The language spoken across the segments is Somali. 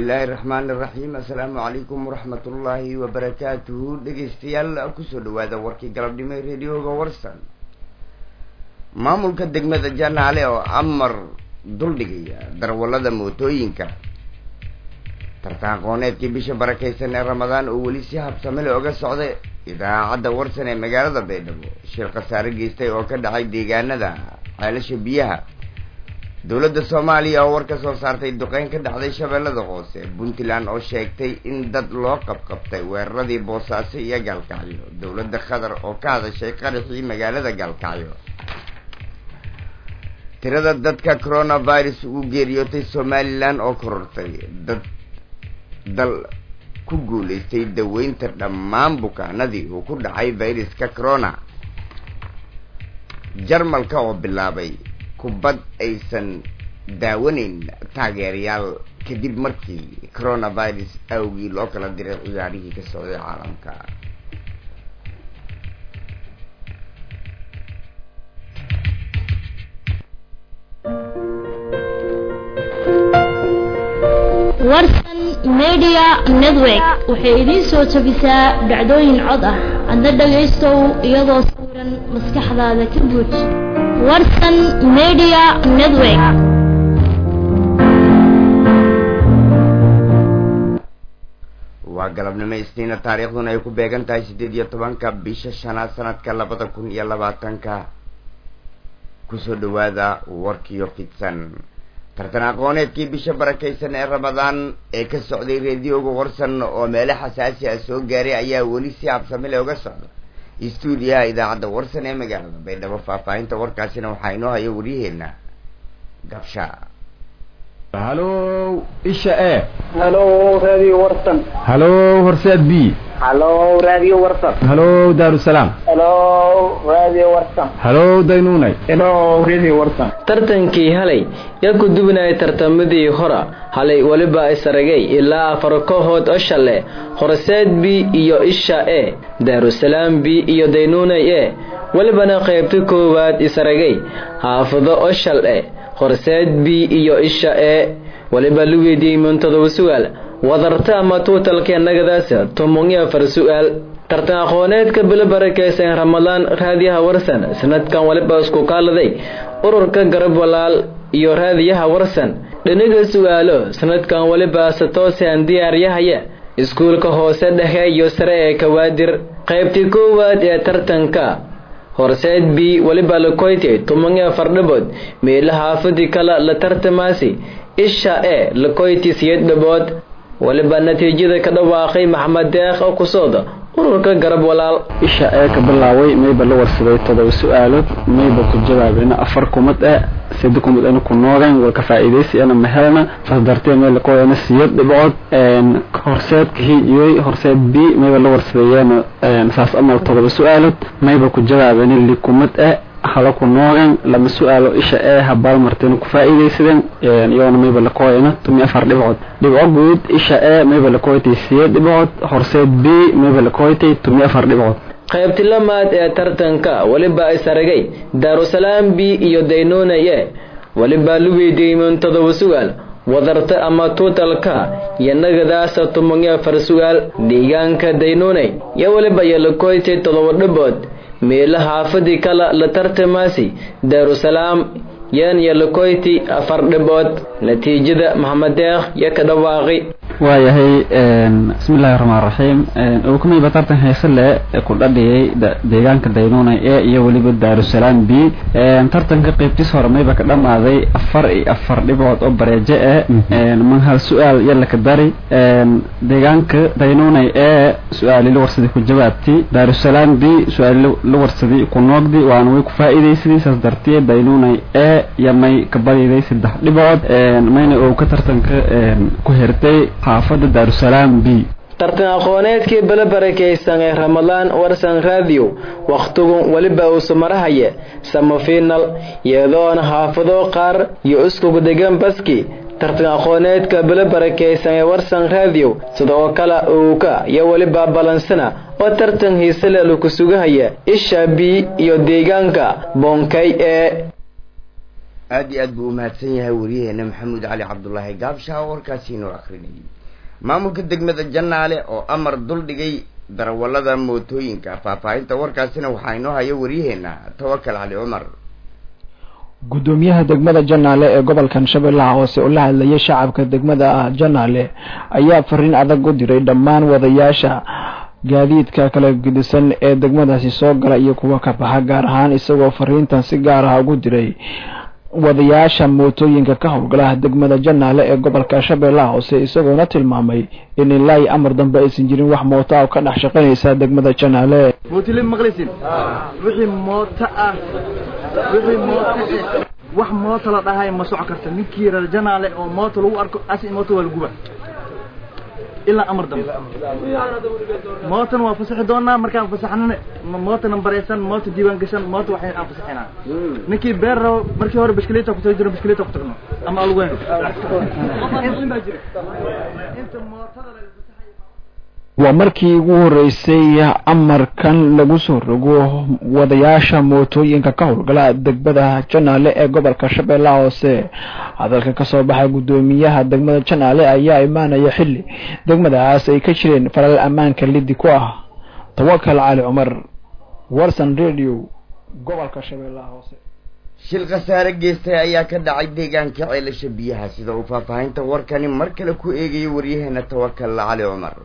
bismillaahi raxmaan iraxiim assalaamu calaykum waraxmat ullaahi wabarakaatuhu dhegeystayaal kusoo dhawaada warkii galabnimo ee radioga warsan maamulka degmada janaale oo amar duldhigaya darwallada mootooyinka tartan aqooneedkii bisha barakaysan ee ramadaan oo weli si habsamele oga socday idaacadda warsan ee magaalada baydhabo shir khasaare geystay oo ka dhacay deegaanada ceelasha biyaha dowladda soomaaliya oo war ka soo saartay duqeyn ka dhacday shabeellada hoose puntland oo sheegtay in dad loo qabqabtay weeraradii boosaaso iyo gaalkacyo dowladda qatar oo ka hadashay qaraxii magaalada gaalkacyo tirada dadka coronavirus ugu geeriyootay somalilan oo korortay dad dal ku guulaystay daweynta dhammaan bukaanadii uu ku dhacay viruska corona jarmalka oo bilaabay kubad aysan daawanayn taageerayaal kadib markii coronavirus awgii loo kala diray ciyaarihii ka socday caalamka warsan media network waxay idiin soo jabisaa dhacdooyin cod ah adna dhagaystow iyadoo sawiran maskaxdaada ka buuj warsan media network waa galabnimo isniina taariikhduna ay ku beegan tahay siddeed iyo tobanka bisha shanaad sanadka labada kun iyo labaatanka kusoo dhawaada warkiyo fidsan tartan aqooneedkii bisha barakaysan ee ramadaan ee ka socday reediyoga warsan oo meelo xasaasi ah soo gaaray ayaa weli si habsamile uga socda stuudiyaha idaacadda warsan ee magaalada baydhabo faahfaahinta warkaasina waxaa inoo haya waryaheena gabsha halow isha e halow radio warsan halow horseed b halow radio warsan halow daarusalaam halow radio warsan halow daynuunay halow radio warsan tartankii halay yaa ku dubinaya tartamadii hora halay weliba isaragay ilaa afar kooxood oo shale horseed b iyo isha e daarusalaam b iyo daynuunay e welibana qaybta koowaad isaragay xaafado oo shal e horseed b iyo isha e weliba la weydiiyey muntadoba su-aal wadarta ama tuutalka nagadaasa tomon iyo afar su-aal tartan aqooneedka bilo barakaysan ramadaan raadiyaha warsan sanadkan weliba isku kaaladay ururka garab walaal iyo raadiyaha warsan dhiniga su-aalo sanadkan weliba satoosan diyaaryahaya iskuulka hoose dhexe iyo sare ee kawaadir qaybtii koowaad ee tartanka horseed b weliba lakoyte toban iyo afar dhabood meela xaafadii kale la tartamaasi isha e lakoyti siyad dhabood weliba natiijada ka dhawaaqay maxamed deekh oo kusooda ururka garab walaal isha ee ka bilaaway mayba la warsaday todoba su-aalood mayba ku jawaabena afar kumad e sida kumad ana ku noogan waa ka faa'iidaysi ana mahelna saas dartee meel lakoyana siyad dhibcood horseedka hiijiyey horseed b mayba la warsadeeyeen saas amal todoba su-aalood mayba ku jawaabena li kumad e hala ku noogan lama su-aalo isha ee habaal marteen ku faa'iidaysadeen iyagoona mayba lakoyana tumi afar dhibcood dhibco guud isha ee mayba lakoytay siyad dhibcood horseed b mayba lakoytay tumi afar dhibcood qaybti lamaad ee tartanka weliba isaragay daarusalaam b iyo daynuunay e weliba la weydiiyey muntadoba su-aal wadarta ama tuutalka iyo nagadaasa toban iyo afar su-aal deegaanka daynuunay iyo weliba iyo lakoytay todoba dhabood meela xaafadii kale la tartamaasi daarusalaam yan iyo lakoyti afar dhibood natiijada maxamed deekh yo ka dhawaaqi waayahay bismillahi raxmaan raxiim ukumayba tartan heese le ku dhadhiyay deegaanka daynuunay e iyo weliba daarusalaam b tartanka qeybtiis hore mayba ka dhamaaday afar iyo afar dhibcood oo bareejo e man hal su-aal yalla ka dari deegaanka daynuunay e su-aali la warsaday ku jawaabti daarusalaam b su-aali la warsaday ku noogdi waana way ku faa'iidaysadii saas dartiye daynuunay e iyo may ka badiday saddex dhibcood mayna oo ka tartanka ku hertay xaafada daarusalaam b tartan aqooneedkii bala barakaysan ee ramadaan warsan radio wakhtigu weliba uusu marahaya samafiinal iyadoona xaafado qaar iyo iskugu degan baski tartan aqooneedka bala barakaysan ee warsan radio sida oo kale uuka iyo weliba balansana oo tartan hiisale laku sugahaya isha b iyo deegaanka boonkay ee aada iyo aad buu umahadsan yahay wariyaheena maxamuud cali cabdulaahi gaabsha warkaasi inoo akrinayay maamulka degmada janaale oo amar duldhigay darawallada mootooyinka faahfaahinta warkaasina waxaa inoo haya waryaheena tawakal cali cumar guddoomiyaha degmada janaale ee gobolkan shabeellaha hoose oo la hadlayay shacabka degmada janaale ayaa fariin adag u diray dhammaan wadayaasha gaadiidka kala gedisan ee degmadaasi soo gala iyo kuwa ka baxa gaar ahaan isagoo fariintan si gaar ah ugu diray wadayaasha mootooyinka ka howlgalaha degmada janaale ee gobolka shabeellaha hoose isagoona tilmaamay in ilaahi amar dambe aysan jirin wax mooto ah oo ka dhex shaqaynaysa degmada janaale mootile maqlaysin wixii mooto ah wixii mooto wax mooto la dhahay ma soco karta ninkii reer janaale oo mooto lagu arko asi mooto waa laguba ilaa amar dambe mootan waa fasaxi doonaa markaan fasaxnana moota nambaraysan moota diiwaan gashan moota waxay aan fasaxinaa ninkii beer rabo markii hore biskilita kutagi jiro biskilita kutagno ama alweyn inta mootada waa markii ugu horeysay amarkan lagu soo rogo wadayaasha mootooyinka ka howlgala degmada janaale ee gobolka shabeellaha hoose hadalka kasoo baxay guddoomiyaha degmada janaale ayaa imaanaya xilli degmadaas ay ka jireen falal ammaanka lidi ku ah tawakal cali cumar warson radio gobolka shabeellaha hoose shil khasaare geystay ayaa ka dhacay deegaanka ceelasha biyaha sida uu faahfaahinta warkani mar kale ku eegayo waryaheena tawakal cali cumar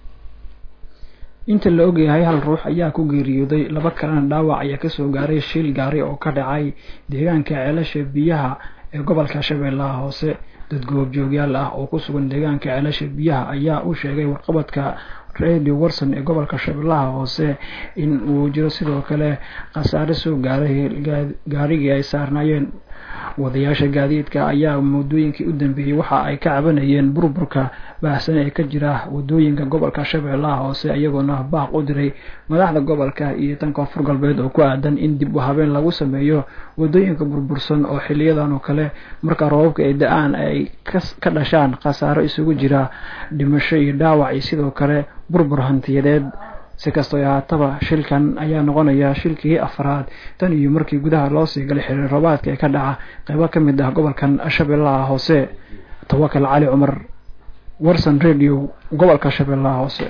inta la ogyahay hal ruux ayaa ku geeriyooday laba kalena dhaawac ayaa kasoo gaaray shil gaari oo ka dhacay deegaanka ceelasha biyaha ee gobolka shabeellaha hoose dad goobjoogyaal ah oo ku sugan deegaanka ceelasha biyaha ayaa u sheegay warqabadka radio warson ee gobolka shabeellaha hoose in uu jiro sidoo kale khasaare soo gaaray gaarigii ay saarnaayeen wadayaasha gaadiidka ayaa muddooyinkii u dambeeyey waxa ay ka cabanayeen burburka baahsan ee ka jira wadooyinka gobolka shabeellaha hoose iyagoona baaq u diray madaxda gobolka iyo tan koonfur galbeed oo ku aadan in dib u habeen lagu sameeyo wadooyinka burbursan oo xiliyadan oo kale marka roobabka ay da-aan ay ka dhashaan khasaaro isugu jira dhimasho iyo dhaawac iyo sidoo kale burbur hantiyadeed si kastoo ahaataba shilkan ayaa noqonaya shilkii afraad tan iyo markii gudaha loo sii galay xiriir roobaadka ee ka dhaca qeybo ka mid ah gobolkan shabeellaha hoose tawakal cali cumar warson radio gobolka shabeellaha hoose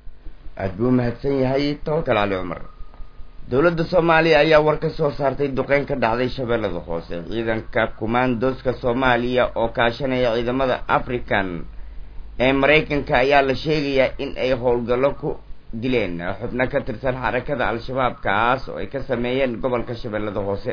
aada buu umahadsan yahay tawakal cali cumar dowladda soomaaliya ayaa war ka soo saartay duqeyn ka dhacday shabeellada hoose ciidanka kumaandooska soomaaliya oo kaashanaya ciidamada african ee maraykanka ayaa la sheegayaa in ay howlgallo ku dileen xubno ka tirsan xarakada al-shabaab kaas oo ay ka sameeyeen gobolka shabeellada hoose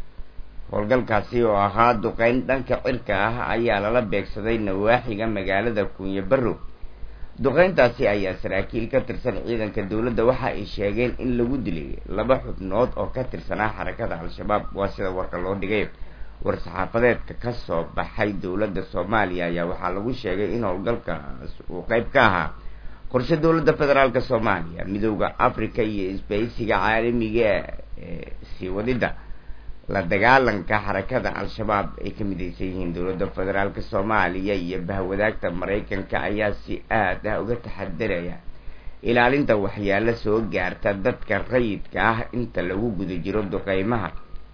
howlgalkaasi oo ahaa duqeyn dhanka cirka ah ayaa lala beegsaday nawaaxiga magaalada kuunye barrow duqeyntaasi ayaa saraakiil ka tirsan ciidanka dowladda waxa ay sheegeen in lagu dilay laba xubnood oo ka tirsanaa xarakada al-shabaab waa sida warka loo dhigay war-saxaafadeedka ka soo baxay dowladda soomaaliya ayaa waxaa lagu sheegay in howlgalkaas uu qeyb ka ahaa qorshe dowladda federaalka soomaaliya midooda africa iyo isbaysiga caalamiga ee sii wadidda la dagaalanka xarakada al-shabaab ay ka midaysan yihiin dowladda federaalka soomaaliya iyo bahwadaagta maraykanka ayaa si aad ah uga taxadaraya ilaalinta waxyaalo soo gaarta dadka rayidka ah inta lagu guda jiro duqeymaha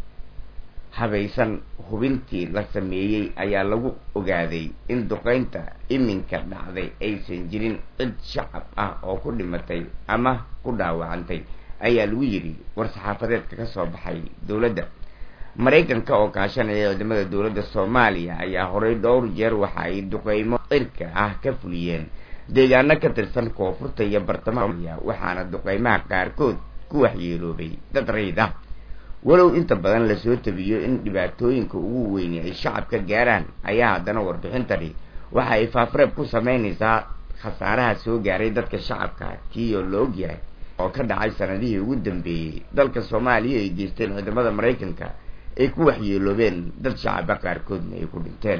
habaysan hubintii la sameeyey ayaa lagu ogaaday in duqeynta iminka dhacday aysan jirin cid shacab ah oo ku dhimatay ama ku dhaawacantay ayaa lagu yidhi war-saxaafadeedka ka soo baxay dowladda maraykanka oo kaashanaya ciidamada dowladda soomaaliya ayaa horey dhowr jeer waxa ay duqeymo cirka ah ka fuliyeen deegaano ka tirsan koonfurta iyo bartamaha waxaana duqeymaha qaarkood ku waxyeeloobay dad rayid ah walow inta badan lasoo tabiyo in dhibaatooyinka ugu weyni ay shacabka gaaraan ayaa haddana warbixintani waxa ay faafreeb ku sameynaysaa khasaaraha soo gaaray dadka shacabka kiioo la ogyahay oo ka dhacay sanadihii ugu dambeeyey dalka soomaaliya ay geysteen ciidamada maraykanka ay ku waxyeeloobeen dad shacaba qaarkoodna ay ku dhinteen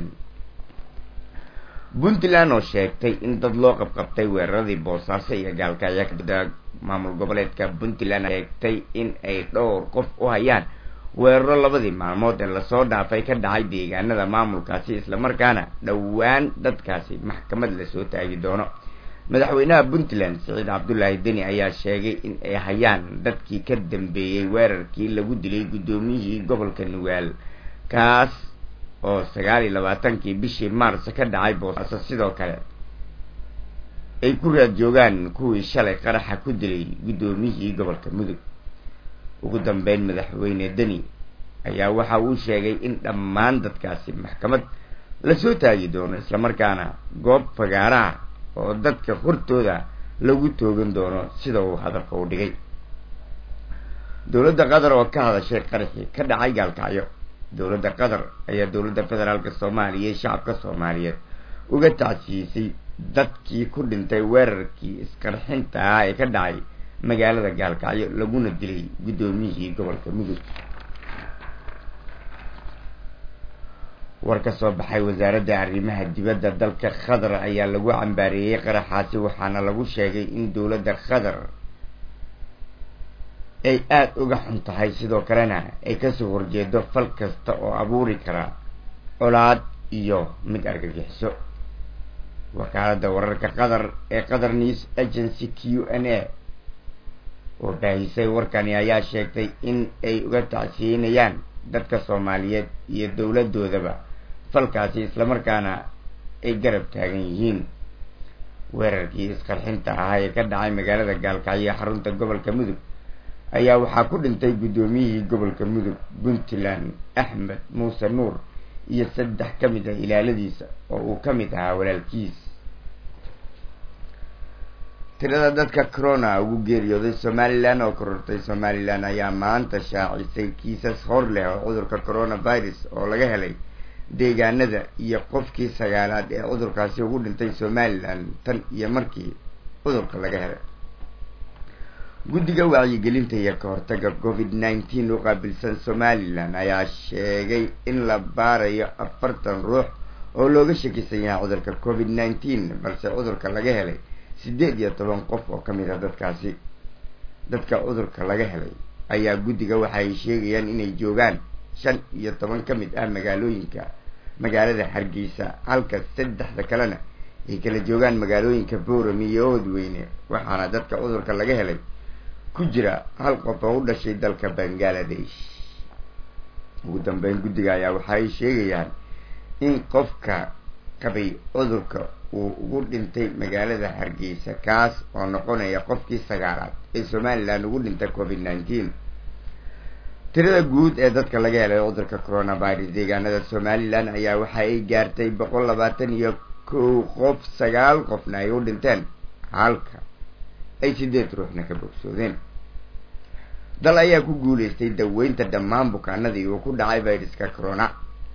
puntland oo sheegtay in dad loo qabqabtay weeraradii boosaaso iyo gaalkacyo ka maamul goboleedka puntland sheegtay in ay dhowr qof u hayaan weeraro labadii maalmood ee lasoo dhaafay ka dhacay deegaanada maamulkaasi islamarkaana dhowaan dadkaasi maxkamad lasoo taagi doono madaxweynaha puntland siciid cabdulaahi deni ayaa sheegay in ay hayaan dadkii ka dambeeyey weerarkii lagu dilay guddoomiyihii gobolka nugaal kaas oo sagaal iyo labaatankii bishii maars ka dhacay boosaaso sidoo kale ay ku raad joogaan kuwii shalay qaraxa ku dilay guddoomiyihii gobolka mudug ugu dambeyn madaxweyne deni ayaa waxa uu sheegay in dhammaan dadkaasi maxkamad lasoo taagi doono islamarkaana goob fagaaraha oo dadka hortooda lagu toogan doono sida uu hadalka u dhigay dowladda qatar oo ka hadashay qaraxii ka dhacay gaalkacyo dowladda qatar ayaa dowladda federaalka soomaaliya ee shacabka soomaaliyeed uga tacsiisay dadkii ku dhintay weerarkii isqarxinta ah ee ka dhacay magaalada gaalkacyo laguna dilay guddoomiyihii gobolka mudug war ka soo baxay wasaaradda arrimaha dibadda dalka qatar ayaa lagu cambaareeyey qaraxaasi waxaana lagu sheegay in dowladda qatar ay aada uga xun tahay sidoo kalena ay kasoo horjeedo fal kasta oo abuuri kara colaad iyo mid argagixiso wakaaladda wararka qatar ee qatar news agency q n a oo baahisay warkani ayaa sheegtay in ay uga tacsiyeynayaan dadka soomaaliyeed iyo dowladoodaba falkaasi islamarkaana ay garab taagan yihiin weerarkii isqarxinta ahaa ee ka dhacay magaalada gaalkacyo xarunta gobolka mudug ayaa waxaa ku dhintay guddoomiyihii gobolka mudug puntland axmed muuse nuur iyo saddex ka mid ah ilaaladiisa oo uu ka mid ahaa walaalkiis tirada dadka corona ugu geeriyooday somalilan oo korortay somalilan ayaa maanta shaacisay kiisas hor leh oo cudurka coronavirus oo laga helay deegaanada iyo qofkii sagaalaad ee cudurkaasi ugu dhintay somalilan tan iyo markii cudurka laga helay guddiga wacyigelinta iyo ka hortaga covid nineteen u qaabilsan somalilan ayaa sheegay in la baarayo afartan ruux oo looga shakisan yahay cudurka covid nineteen balse cudurka laga helay siddeed iyo toban qof oo ka mid ah dadkaasi dadka cudurka laga helay ayaa guddiga waxay sheegayaan inay joogaan shan iyo toban ka mid ah magaalooyinka magaalada hargeysa halka saddexda kalena ay kala joogaan magaalooyinka boorami iyo oodweyne waxaana dadka cudurka laga helay ku jira hal qof oo u dhashay dalka bangaladesh ugu dambeyn guddiga ayaa waxay sheegayaan in qofka qabay cudurka uu ugu dhintay magaalada hargeysa kaas oo noqonaya qofkii sagaalaad ee somalilan ugu dhintay covid nineteen tirada guud ee dadka laga helay cudurka coronavirus deegaanada somalilan ayaa waxa ay gaartay boqol labaatan iyo kow qof sagaal qofna ay u dhinteen halka ay sideed ruuxna ka bogsoodeen dal ayaa ku guuleystay daweynta dhammaan bukaanadii uu ku dhacay viruska corona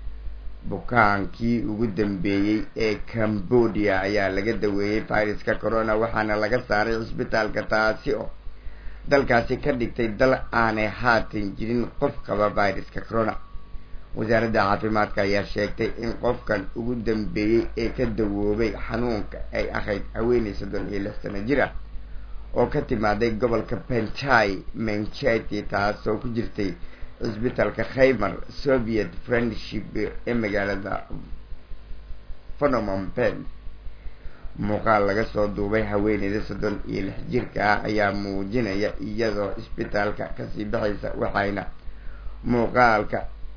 bukaankii ugu dambeeyey ee cambodia ayaa laga daweeyey viruska corona waxaana laga saaray cisbitaalka taasi oo dalkaasi ka dhigtay dal aanay haatan jirin qof qaba viruska corona wasaaradda caafimaadka ayaa sheegtay in qofkan ugu dambeeyey ee ka dawoobay xanuunka ay ahayd haweeney soddon iyo lix sano jir ah oo ka timaaday gobolka penchai mencheti taasoo ku jirtay cisbitaalka khaymer soviet friendship ee magaalada phonomon pen muuqaal laga soo duubay haweeneyda soddon iyo lix jirka ah ayaa muujinaya iyadoo isbitaalka kasii baxaysa waxayna muuqaalka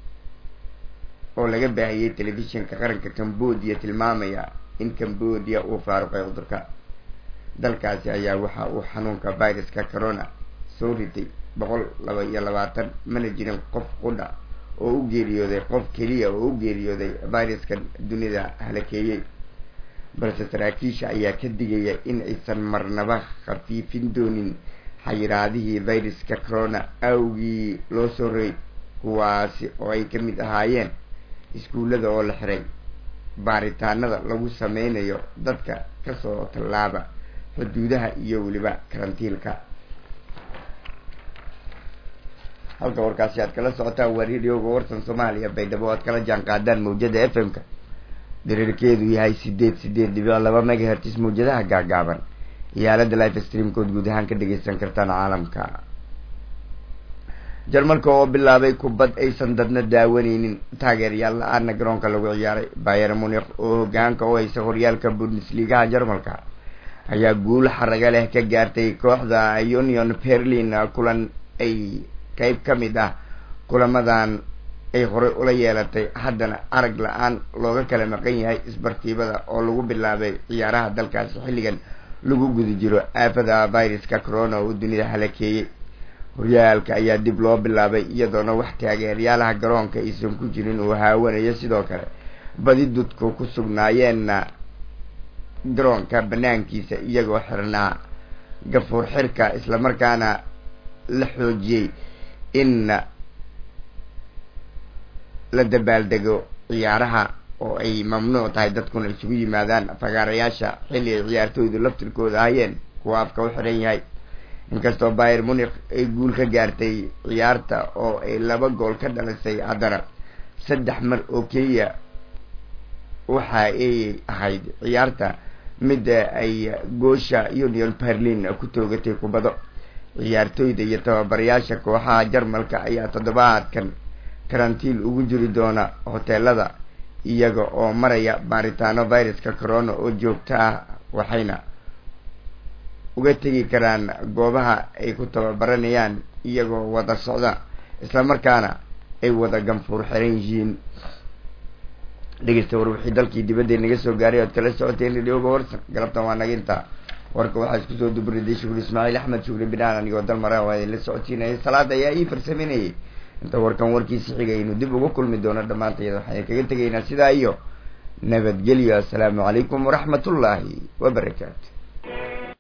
oo laga baahiyey telefishinka qaranka cambodia tilmaamaya in cambodia uu faaruqay cudurka dalkaasi ayaa waxa uu xanuunka viruska corona soo ritay boqol laba iyo labaatan mana jirin qof qudha oo u geeriyooday qof keliya oo u geeriyooday viruskan dunida halakeeyey balse saraakiisha ayaa ka digaya in aysan marnaba khafiifin doonin xayiraadihii viruska corona awgii loo soo rogay kuwaasi oo ay ka mid ahaayeen iskuullada oo la xiray baaritaanada lagu sameynayo dadka kasoo tallaaba xuduudaha iyo weliba karantiilka halka warkaasi aad kala socotaan waa radioga warsan soomaaliya baydhabo aad kala jaan qaadaan mawjada f m-ka diriirkeedu yahay sideed sideed dhibic laba megahertis mawjadaha gaagaaban iyo aalada life streamkood guud ahaan ka dhegeysan kartaan caalamka jarmalka oo bilaabay kubad aysan dadna daawaneynin taageeryaal la-aana garoonka lagu ciyaaray bayer munikh oo hogaanka u haysa horyaalka bundesligaha jarmalka ayaa guul xaraga leh ka gaartay kooxda union berlin kulan ay qeyb ka mid ah kulamadan ay horey ula yeelatay haddana arag la-aan looga kala maqan yahay isbartiibada oo lagu bilaabay ciyaaraha dalkaasi xilligan lagu guda jiro aafada viruska corona oo dunida halakeeyey horyaalka ayaa dib loo bilaabay iyadoona wax taageeryaalaha garoonka aysan ku jirin uu haawanayo sidoo kale badi dudku ku sugnaayeenna garoonka banaankiisa iyagoo xirnaa gafuur xirka islamarkaana la xoojiyey in la dabaaldego ciyaaraha oo ay mamnuuc tahay dadkuna isugu yimaadaan fagaarayaasha xilli ay ciyaartooydu laftirkooda ahayeen kuwa afka u xiran yahay inkastoo bayer munik ay guul ka gaartay ciyaarta oo ay laba gool ka dhalisay haddana saddex mar oo keliya waxa ay ahayd ciyaarta mid ay goosha union berlin ku toogatay kubado ciyaartooyda iyo tababarayaasha kooxaha jarmalka ayaa toddobaadkan karantiin ugu jiri doona hoteelada iyaga oo maraya baaritaano viruska corona oo joogto ah waxayna uga tegi karaan goobaha ay ku tababaranayaan iyagoo wada socda islamarkaana ay wada ganfuur xiran yihiin dhegeysta war wixii dalkii dibadda naga soo gaaray ood kala socoteen radioga warsan galabtan waa naga intaa warka waxaa isku soo dubriday shukri ismaaciil axmed shukri binaan anigoo dal mara waa idinla socodsiinayay salaada ayaa ii farsameynayay inta warkan warkiisi xigay aynu dib uga kulmi doono dhammaantayada waxaan kaga tegaynaa sidaa iyo nabadgelyo assalaamu calaykum waraxmat ullaahi wabarakaatu